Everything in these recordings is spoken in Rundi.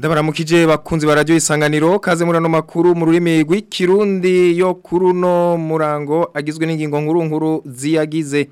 Ndabaramukije bakunzi ba radio isanganiro kaze murano makuru mu rurimi rw'ikirundi yo kuruno murango agizwe n'ingingo nkuru nkuru ziyagize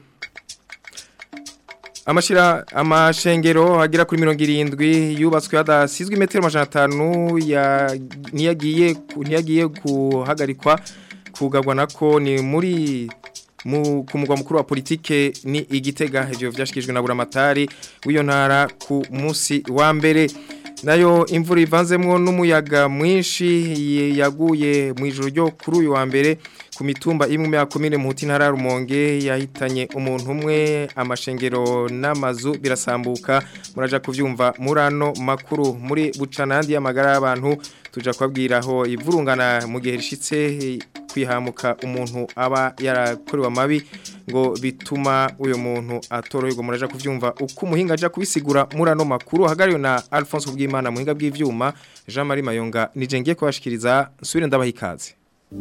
Amashira amashengero agira kuri 70 yubatswe hadasizwe metero 500 ya niyagiye niyagiye guhagarikwa kugagwa nako ni muri mu kumugwa mukuru wa politike ni igitega ivyo vyashikijwe na buramatari w'iyo ntara ku munsi wa mbere nayo imvura ivanzemwo n'umuyaga mwinshi yaguye mu ijoro ryo kuri uyu wa mbere ku mitumba imwe ya komine muhuti ntara rumonge yahitanye umuntu umwe amashengero n'amazu birasambuka muraja kuvyumva murano makuru muri bucanandi y'amagara y'abantu tuja kubabwira aho ivurungana mu gihe rishitse kwihamuka umuntu aba yarakorewe amabi ngo bituma uyo muntu atoroherwa muraja kuvyumva uko umuhinga aja kubisigura murano makuru hagariyo na Alphonse Bwimana muhinga bw'ivyuma Jean Marie Mayonga nije ngiye kubashikiriza nsubire ndabaha ikaze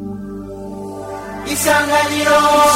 Isanganiro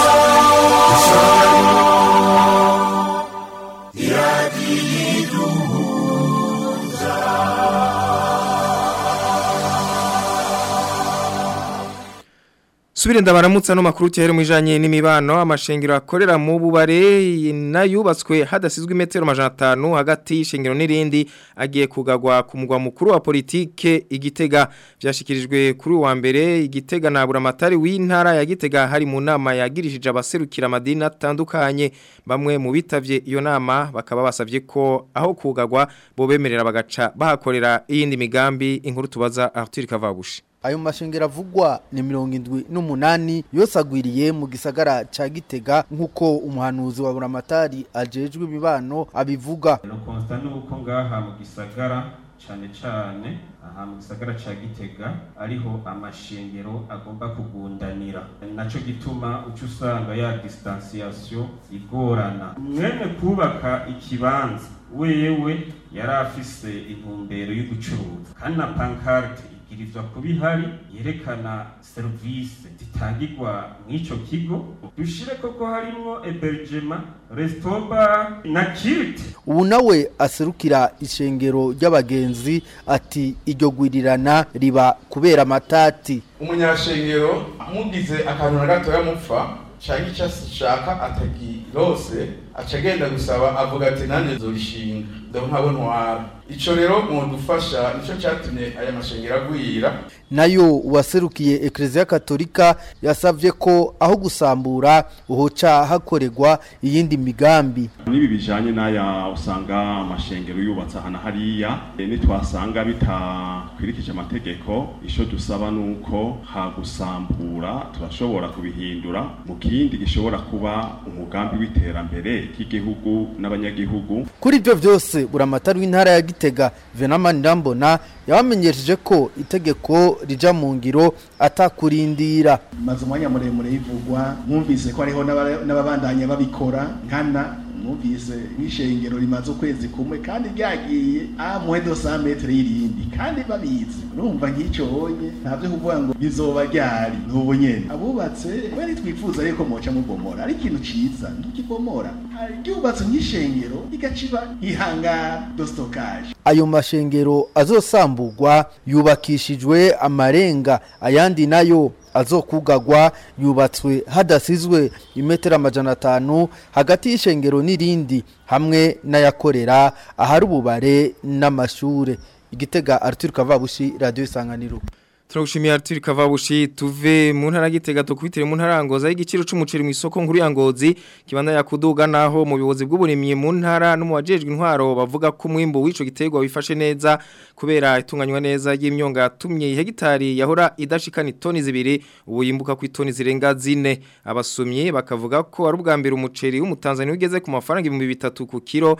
Subire ndabaramutsa no makuru tihere mwijanye n'imibano amashengero akorera mu bubare nayubatswe hadasizwe metero 500 hagati y'ishengero n'irindi agiye kugagwa ku mugwa mukuru wa politike igitega byashikirijwe kuri wa mbere igitega na buramatari w'intara ya gitega hari mu nama yagirishije abaserukira amadini atandukanye bamwe mu bitavye iyo nama bakaba basavye ko aho kugagwa bo bemerera bagaca bahakorera iyindi migambi inkuru tubaza Arthur Kavabushi ayo mashengero avugwa ni mirongo indwi n'umunani yose agwiriye mu gisagara ca gitega nk'uko umuhanuzi wa buramatari ajejwe imibano abivuga no konsta nuko ngaha mu gisagara cane cane aha mu gisagara ca gitega ariho amashengero agomba kugundanira naco gituma uca usanga ya distanciation igorana mwene kubaka ikibanza wewe yari afise intumbero y'ugucuruza kandi na pancarte ibwirizwa kuba ihari yerekana serivisi zitangirwa mw'ico kigo dushire koko harimwo ebergema restoba na kirite ubu nawe aserukira ishengero ry'abagenzi ati iryo gwirirana riba kubera amatati umunyashengero mugize akantu na gatoya mupfa canke icyo ashaka atagirose aca agenda gusaba avuga ati nanjye nzorishinga ndo nkabo ntwara ico rero mudufasha nico catumye aya mashengero agwira nayo uwaserukiye ekereziya katolika yasavye ko aho gusambura uhoca hakorerwa iyindi migambi n'ibi bijanye n'aya usanga amashengero yubatse ahantu hariya e, nitwasanga bitakwirikije amategeko ico dusaba nuko hagusambura turashobora kubihindura mu kindi gishobora kuba umugambi w'iterambere ry'igihugu n'abanyagihugu kuri ibyo byose buramatari w'intara ya gitega venamani ndambona yabamenyesheje ko itegeko rija mu ngiro atakurindira maze umwanya muremure yivugwa mwumvise ko hariho n'ababandanya babikora nkana mwumvise nk'ishengero rimaze ukwezi kumwe kandi ryagiye a mwedo sa metre y'irindi kandi babizi urumva nk'icyo honye ntabyo kuvuga ngo bizoba ryari n'ubu nyene abubatse we nitwifuza ariko moca mubomora ari ikintu ciza ntukibomora ryubatse nk'ishengero rigaciba ihangara do stockage ayo mashengero azosamburwa yubakishijwe amarenga ayandi nayo azokugagwa yubatswe hadasizwe imetero amajana atanu hagati y'ishengero n'irindi hamwe n'ayakorera ahari ububare n'amashure igitega Arthur Kavabushi radio isanganiro Turagushimiye Arthur Kavabushi tuve mu ntara gitega tukubitire mu ntara ngoza y'igiciro c'umuceri mu isoko nkuru ya Ngozi kibanda yakuduga naho mu bibozi bw'uburimyi mu ntara no mu wajejwe intwaro bavuga ko mwimbo w'ico giterwa wifashe neza kubera itunganywa neza y'imyonga yatumye hegitari yahora idashikana itoni zibiri ubu yimbuka ku itoni zirenga zine abasumyi bakavuga ko ari ubwa mbere umuceri w'umutanzania ugeze ku mafaranga 3000 ku kilo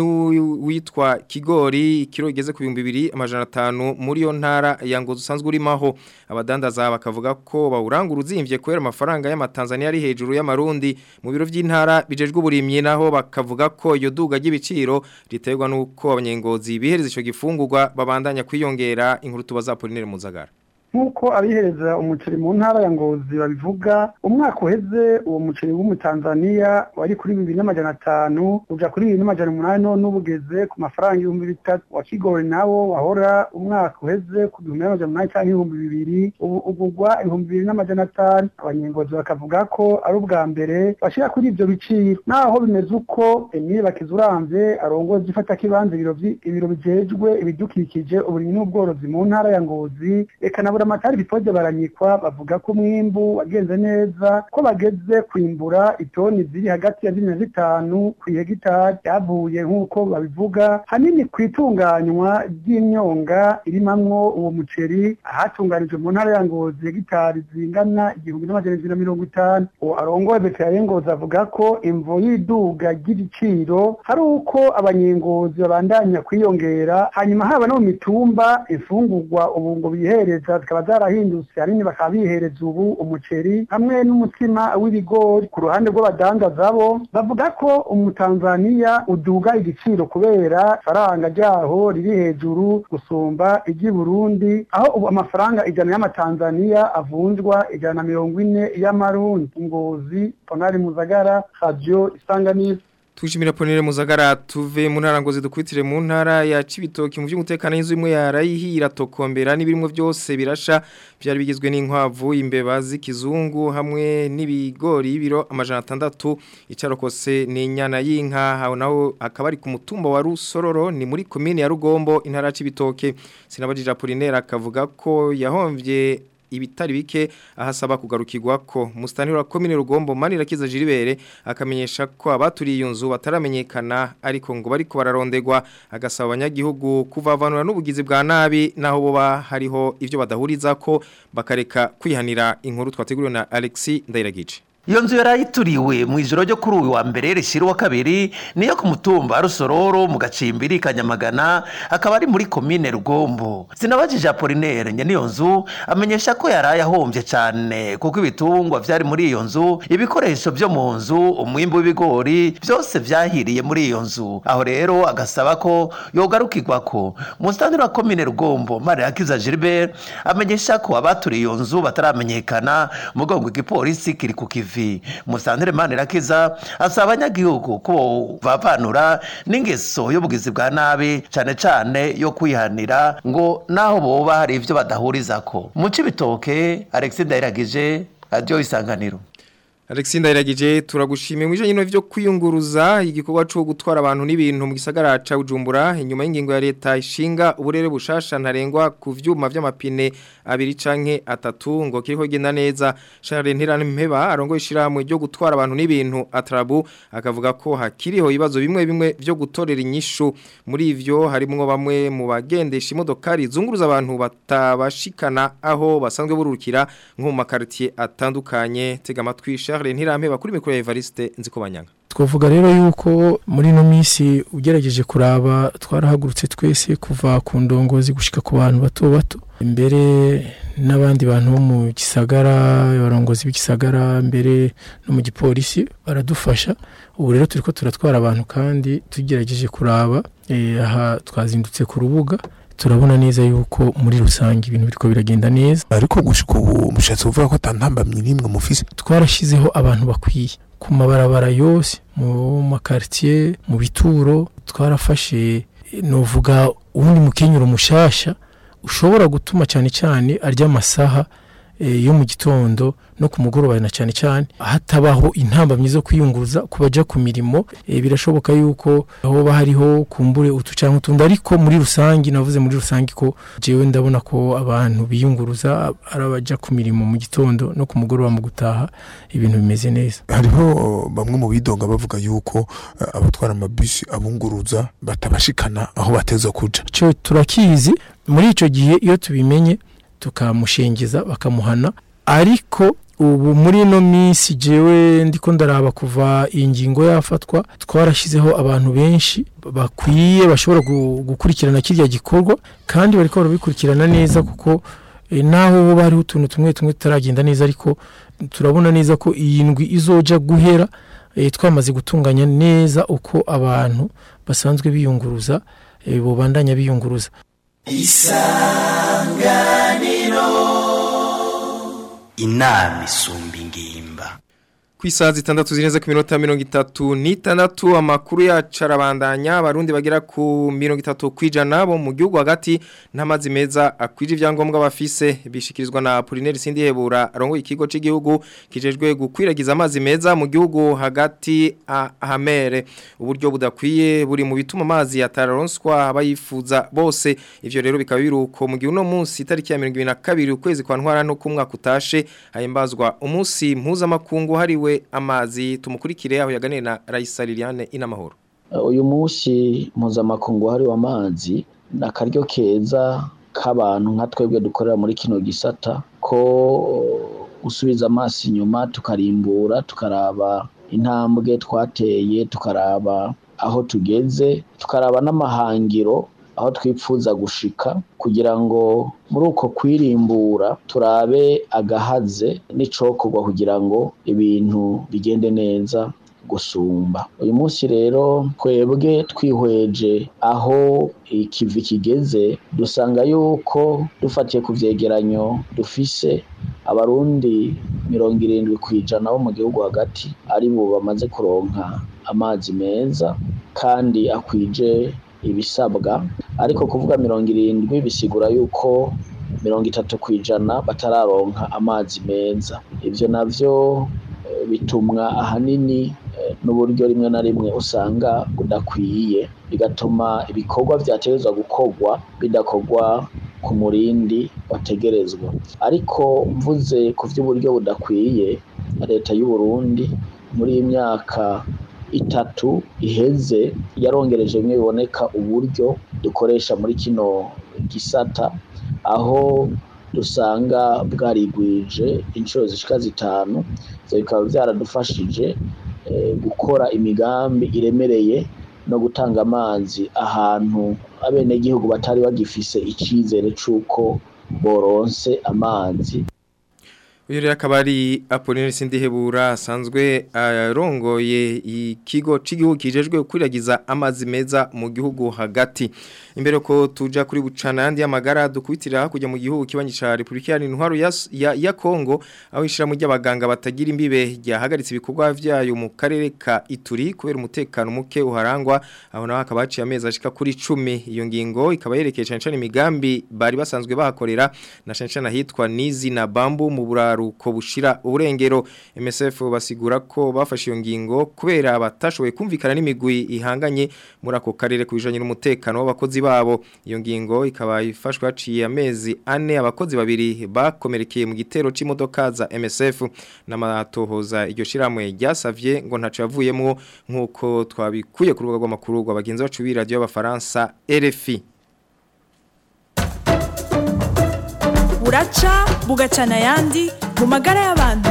n'uwitwa kigori kilo igeze ku 2500 muri yo ntara ya Ngozi usanzwe urimo aho abadandaza bakavuga ko bawurangura uzimvye kubera amafaranga y'amatanzania ari hejuru y'amarundi mu biro by'intara bijejwe uburimyi naho bakavuga ko iyo duga ry'ibiciro riterwa nuko abanyengozi bihereza ico gifungurwa babandanya kwiyongera inkuru tubaza Apollinaire Muzagara nk'uko abihereza umuceri mu ntara ya ngozi babivuga umwaka uheze uwo muceri w'umutanzaniya wari kuri bibiri n'amajana atanu uja kuri bibiri n'amajana umunani none ubu ugeze ku mafaranga ibihumbi bitatu wa kigori nawo wahora umwaka uheze ku bihumbi n'amajana umunani cyangwa ibihumbi bibiri ubu ugurwa ibihumbi bibiri n'amajana atanu abanyengozi bakavuga ko ari ubwa mbere bashira kuri ibyo biciro naho bimeze uko emile bakizuramvye arongoza ifata kibanza ibiro vyi- ibiro bijejwe ibidukikije uburimyi n'ubworozi mu ntara ya ngozi eka na buramatari bipoje baranyikwa bavuga ko umwimbu wagenze neza ko bageze kwimbura itoni ziri hagati ya zine na zitanu ku hegitari ryavuye nk'uko babivuga hanini ku itunganywa ry'imyonga irimamwo uwo muceri ahatunganijwe mu ntara ya ngozi hegitari zingana igihumbi n'amajana indwi na mirongo itanu uwo arongoye veterinari ngozi avuga ko imvo y'iduga ry'ibiciro hari uko abanyengozi babandanya kwiyongera hanyuma haba no mu mitumba imfungurwa ubu ngo bihereza zikaba zarahindutse hanini bakaba bihereza ubu umuceri hamwe n'umutsima w'ibigori ku ruhande rw'abadandaza bo bavuga ko umutanzaniya uduga igiciro kubera ifaranga ryaho riri hejuru gusumba iry'i burundi aho ubu amafaranga ijana y'amatanzaniya avunjwa ijana na mirongo ine y'amarundi ngozi ponari muzagara radio isanganiro Tushimira ponere muzagara tuve mu ntara ngo zidukwitire mu ntara ya Cibitoki mu by'umutekano y'inzu imwe yarayihira tokombera n'ibirimo byose birasha byari bigizwe n'inkwavu imbeba z'ikizungu hamwe n'ibigori y'ibiro amajana atandatu icarokose ni inyana y'inka aho naho akaba ari ku mutumba wa Rusororo ni muri komine ya Rugombo intara ya Cibitoke sinabajije Apollinaire akavuga ko yahomvye ibitari bike ahasaba kugarukirwa ko mustanira komine rugombo manira kiza jiribere akamenyesha ko abaturiye iyo nzu bataramenyekana ariko ngo bariko bararondegwa agasaba abanyagihugu kuvavanura n'ubugizi bwa nabi naho boba hariho ivyo badahuriza ko bakareka kwihanira inkuru twateguriwe na Alexis Ndairagice iyo nzu yarayituriwe mu ijoro ryo kuri uyu wa mbere rishyira uwa kabiri niyo ku mutumba rusororo mu gacimbiri kanyamagana akaba ari muri komine rugombo sinabajije apolinere nyene iyo nzu amenyesha ko yaraye ahombye cyane kuko ibitungwa vyari muri iyo nzu ibikoresho vyo mu nzu umwimbu w'ibigori byose vyahiriye muri iyo nzu aho rero agasaba ko yogarukirwako musitantiri wa komine rugombo mariyakiza gilbert amenyesha ko abaturiye iyo nzu bataramenyekana mugongo igipolisi kiri ku kivi ivi musantire manirakiza asaba abanyagihugu ko bavanura n'ingeso y'ubugizi bwa nabi cyane cyane yo kwihanira ngo naho boba hari ivyo badahurizako mu cibitoke Alexis Ndayiragije radio isanganiro Alexis Ndayiragije turagushimiye mwijanye no vyo kwiyunguruza igikorwa cyo gutwara abantu n'ibintu mu gisagara ca Bujumbura inyuma y'ingingo ya leta ishinga uburere bushasha ntarengwa ku vyuma vy'amapine abiri canke atatu ngo kiriko genda neza Charles Mpeba arongoye ishiramwe ryo gutwara abantu n'ibintu atrabu akavuga ko hakiriho ibibazo bimwe bimwe vyo gutorera inyishu muri ivyo harimwo bamwe mu bagendesha imodokari zunguruza abantu batabashikana aho basanzwe burukira nko mu makartier atandukanye tega amatwi Charles Ntirampeba kuri mikoro ya Evariste nzikobanyanga twavuga rero yuko muri ino minsi ugerageje kuraba twarahagurutse twese kuva ku ndongozi gushika ku bantu bato bato imbere n'abandi bantu bo mu gisagara abarongozi b'igisagara mbere no mu gipolisi baradufasha ubu rero turiko turatwara abantu kandi tugerageje kuraba aha twazindutse ku rubuga turabona neza yuko muri rusange ibintu biriko biragenda neza ariko gushika ubu mushatse kuvuga ko atantambamye nimwe mufise twarashizeho abantu bakwiye ku mabarabara yose mu makartier mu bituro twarafashe novuga uwundi mukenyero mushasha ushobora gutuma cyane cyane arya amasaha yo mu gitondo no ku mugoroba na cyane cyane hatabaho intambamyi zo kwiyunguruza ku bajya ku mirimo birashoboka yuko hoba hariho kumbure utu cyangwa utundi ariko muri rusange navuze muri rusange ko jewe ndabona ko abantu biyunguruza ari abajya ku mirimo mu gitondo no ku mugoroba mu gutaha ibintu bimeze neza hariho bamwe mu bidonga bavuga yuko abatwara amabisi abunguruza batabashikana aho bateza kuja cyo turakizi muri icyo gihe iyo tubimenye tukamushengeza bakamuhana ariko ubu muri ino minsi jewe ndiko ndaraba kuva iyi ngingo yafatwa twarashyizeho abantu benshi bakwiye bashobora gukurikirana kirya gikorwa kandi bariko barabikurikirana neza kuko naho hoba hariho utuntu tumwe tumwe tutaragenda neza ariko turabona neza ko iyi ndwi izoja guhera twamaze gutunganya neza uko abantu basanzwe biyunguruza bobandanya biyunguruza isanganiro inama isumba ingimba ku isaha zitandatu zirenze ku minota mirongo itatu n'itandatu amakuru yacu arabandanya abarundi bagera ku mirongo itatu ku ijana bo mu gihugu hagati n'amazi meza akwije ibyangombwa bafise bishikirizwa na Apollinaire Sindihebura arongoye ikigo cy'igihugu kijejwe gukwiragiza amazi meza mu gihugu hagati ahamere uburyo budakwiye buri mu bituma amazi yatararonswa abayifuza bose ivyo rero bikaba biruko mu gihe uno munsi itariki ya 2022 ukwezi kwa ntwara no ku mwaka utashe hayimbazwa umunsi mpuzamakungu hariwe amazi tumukurikire aho yaganiriye na Raisa Liliane inamahoro uyu munsi mpuzamakungu wahariwe amazi ni akaryo keza k'abantu nka twebwe dukorera muri kino gisata ko gusubiza amaso inyuma tukarimbura tukaraba intambwe twateye tukaraba aho tugeze tukaraba n'amahangiro aho twipfuza gushika kugira ngo muri uko kwirimbura turabe agahaze n'icokorwa kugira ngo ibintu bigende neza gusumba uyu munsi rero twebwe twihweje aho ikivi kigeze dusanga yuko dufatiye ku vyegeranyo dufise abarundi mirongo irindwi ku ijana bo mu gihugu hagati ari bo bamaze kuronka amazi meza kandi akwije ibisabwa ariko kuvuga mirongo irindwi bisigura yuko mirongo itatu ku ijana batararonka amazi meza ibyo navyo bitumwa ahanini n'uburyo rimwe na rimwe usanga budakwiye bigatuma ibikorwa byategerezwa gukorwa bidakorwa ku murindi wategerezwa ariko mvuze ku by'uburyo budakwiye leta y'u Burundi muri iyi myaka itatu iheze yarongereje bimwe biboneka uburyo dukoresha muri kino gisata aho dusanga bwarigwije inshuro zishika zitanu ivyo bikaba vyaradufashije gukora imigambi iremereye no gutanga amazi ahantu abenegihugu batari bagifise icizere c'uko boronse amazi uyu rero akaba ari Apollinaire Sindihebura asanzwe arongoye ikigo cy'igihugu kijejwe kwiragiza amazi meza mu gihugu hagati imbere ko tuja kuri bucana yandi y'amagara dukubitira hakurya mu gihugu kibanyi ca Republika ya Ntwaro ya, ya, ya Kongo aho ishira mu ry'abaganga batagira imbibe ryahagaritse ibikorwa vyayo mu karere ka Ituri kubera umutekano muke uharangwa aho naho akaba haciye amezi ashika kuri 10 iyo ngingo ikaba yerekeye cyane cyane imigambi bari basanzwe bahakorera na cyane cyane ahitwa Nizi na Bambu mu buraruko bushira uburengero MSF basigura ko bafashe iyo ngingo kubera batashoboye kumvikana n'imigwi ihanganye muri ako karere kubijanye n'umutekano w'abakozi babo iyo ngingo ikaba ifashwe haciye amezi ane abakozi babiri bakomerekeye mu gitero c'imodoka za MSF n'amatohoza iryo shiramwe ryasavye ngo ntaco yavuyemo nkuko twabikuye ku rubuga rw'amakuru rw'abagenzi bacu b'iradio y'abafaransa RFI buraca bugacana ayandi mu magara y'abantu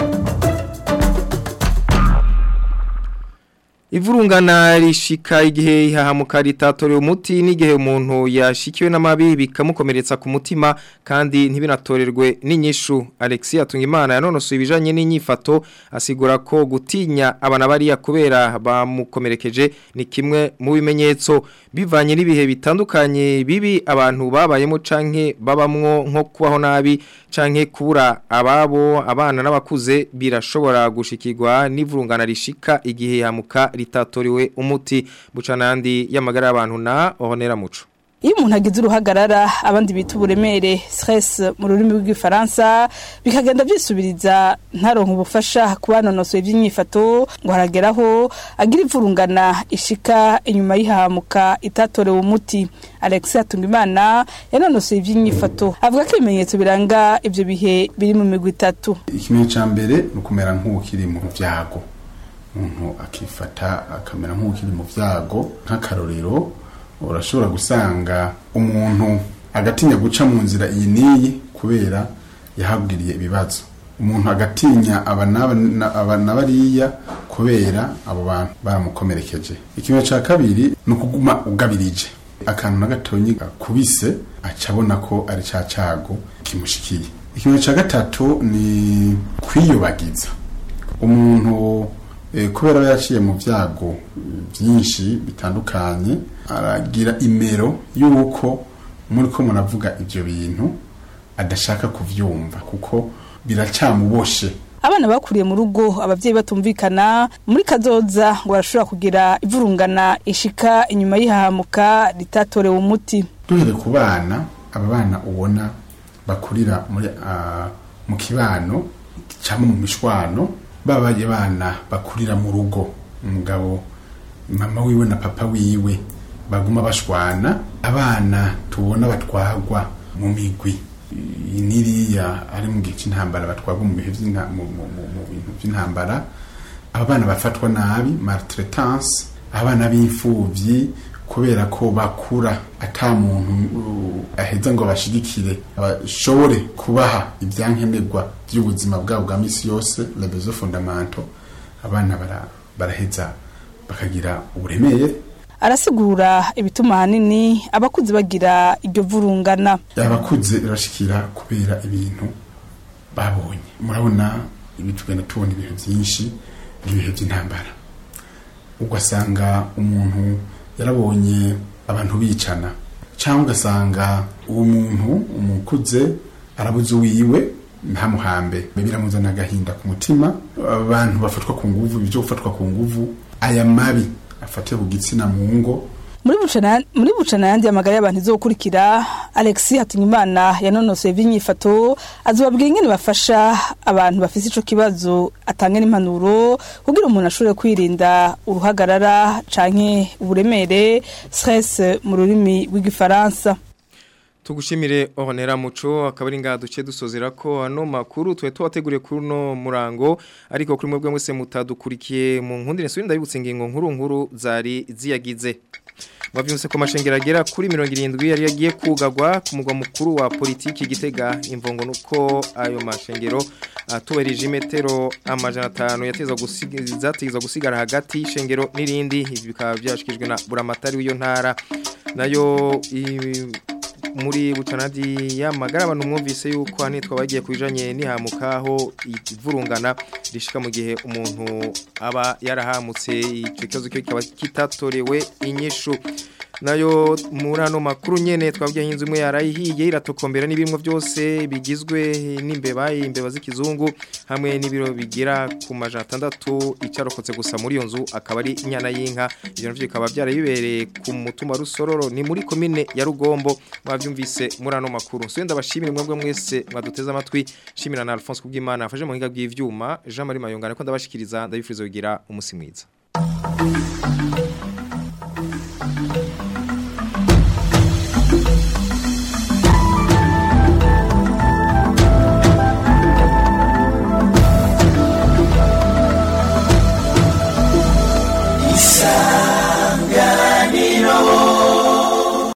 Ivurungana rishika igihe ihahamuka ritatorera umuti n'igihe umuntu yashikiwe n'amabi bikamukomeretsa ku mutima kandi ntibinatorerwe n'inyishu Alexia Tungimana yanonosoye ibijanye n'inyifato asigura ko gutinya abana bariya kubera bamukomerekeje ni kimwe mu bimenyetso bivanye n'ibihe bitandukanye bibi abantu babayemo canke babamwo nko kubaho nabi canke kubura ababo abana n'abakuze birashobora gushikirwa n'ivurungana rishika igihe hamuka ritatoriwe umuti bucanandi y'amagara y'abantu na ohonera muco iyo umuntu agize uruhagarara abandi bita uburemere stress mu rurimi rw'igifaransa bikagenda byisubiriza ntaronke ubufasha ku banonosoye iby'imyifato ngo harageraho agira ivurungana ishika inyuma y'ihahamuka itatorewe umuti alex hatungimana yanonosoye iby'imyifato avuga ko ibimenyetso biranga ibyo bihe biri mu migwi itatu ikimenyetso cya mbere ni ukumera nk'ukiri mu byago umuntu akifata akamera nk'ukiri mu byago nk'akarorero urashobora gusanga umuntu agatinya guca mu nzira iyi n'iyi kubera yahabwiriye ibibazo umuntu agatinya aba na bariya kubera abo bantu baramukomerekeje ikimenyetso cya kabiri ni ukuguma ugabirije akantu na gatonyi gakubise aca abona ko ari cya cyago kimushikiye ikimenyetso cya gatatu ni kwiyubagiza umuntu kubera aba yaciye mu byago byinshi bitandukanye aragira imero y'uko muri ko muravuga ibyo bintu adashaka kubyumva kuko biracamuboshe abana bakuriye mu rugo abavyeyi batumvikana muri kazoza ngo barashobora kugira ivurungana ishika inyuma y'ihahamuka ritatorewe umuti duhere ku bana aba bana ubona bakurira muri uh, mu kibano cyangwa mu mishwano babaye bana bakurira mu rugo umugabo mama wiwe na papa wiwe baguma bashwana abana tubona batwagwa mu migwi niriya ari mu gihe cy'intambara batwagwa mu bihe mu bintu by'intambara aba bana bafatwa nabi maltraitance abana b'imfubyi kubera ko bakura ata muntu aheza ngo bashigikire bashobore kubaha ibyankenerwa by'ubuzima bwabo bwa misi yose rebezo fondamento abana baraheza bakagira uburemere arasigura ibituma ahanini abakuze bagira iryo vurungana abakuze birashikira kubera ibintu babonye murabona ibi tugenda tubona ibintu byinshi ibihe by'intambara ugasanga umuntu yarabonye abantu bicana cyangwa ugasanga uwo muntu umukuze arabuze uwiwe ntamuhambe biramuzana agahinda ku mutima abantu bafatwa ku nguvu ibyo gufatwa ku nguvu aya mabi afatiye ku gitsina mu ngo muri bucana muri bucana yandi amagara y'abantu izokurikira Alexis Hatunyimana yanonosoye ivy'inyifato azobabwira ingene bafasha abantu bafise ico kibazo atanga n'impanuro kugira umuntu ashobore kwirinda uruhagarara canke uburemere stress mu rurimi rw'igifaransa tugushimire Honera Muco akaba ari ngaha duce dusozera ko hano makuru twe tubateguriye kuri no murango ariko kuri mwebwe mwese mutadukurikiye mu nkundire nsubira ndabibutse ingingo nkuru nkuru zari ziyagize Mwavyumse ko mashengera agera kuri 70 yari yagiye kugagwa ku mugwa mukuru wa politiki gitega imvongo nuko ayo mashengero atuberije imetero amajana 5 yateza gusigaza teza gusigara hagati y'ishengero nirindi ibi bikaba byashikijwe na buramatari w'iyo ntara nayo muri bucanadi y'amagara abantu mwumvise yuko hanitwa bagiye kubijanye nihamukaho ivurungana rishika mu gihe umuntu aba yarahamutse icyo kibazo kikaba kitatorewe inyishu nayo muri ano makuru nyene twabwiye inzu imwe yarayihiye iratokombera n'ibimwe byose bigizwe n'imbeba imbeba z'ikizungu hamwe n'ibiro bigira ku majana atandatu icarokotse gusa muri iyo nzu akaba ari inyana y'inka ivyo navyo bikaba byarabibereye ku mutumba rusororo ni muri komine ya rugombo mwavyumvise muri ano makuru so ndabashimira mwebwe mwese mwaduteze amatwi shimira na Alphonse kubw'Imana afashe mu hinga bw'ivyuma Jean Marie Mayongana ko ndabashikiriza ndabifuriza kugira umusi mwiza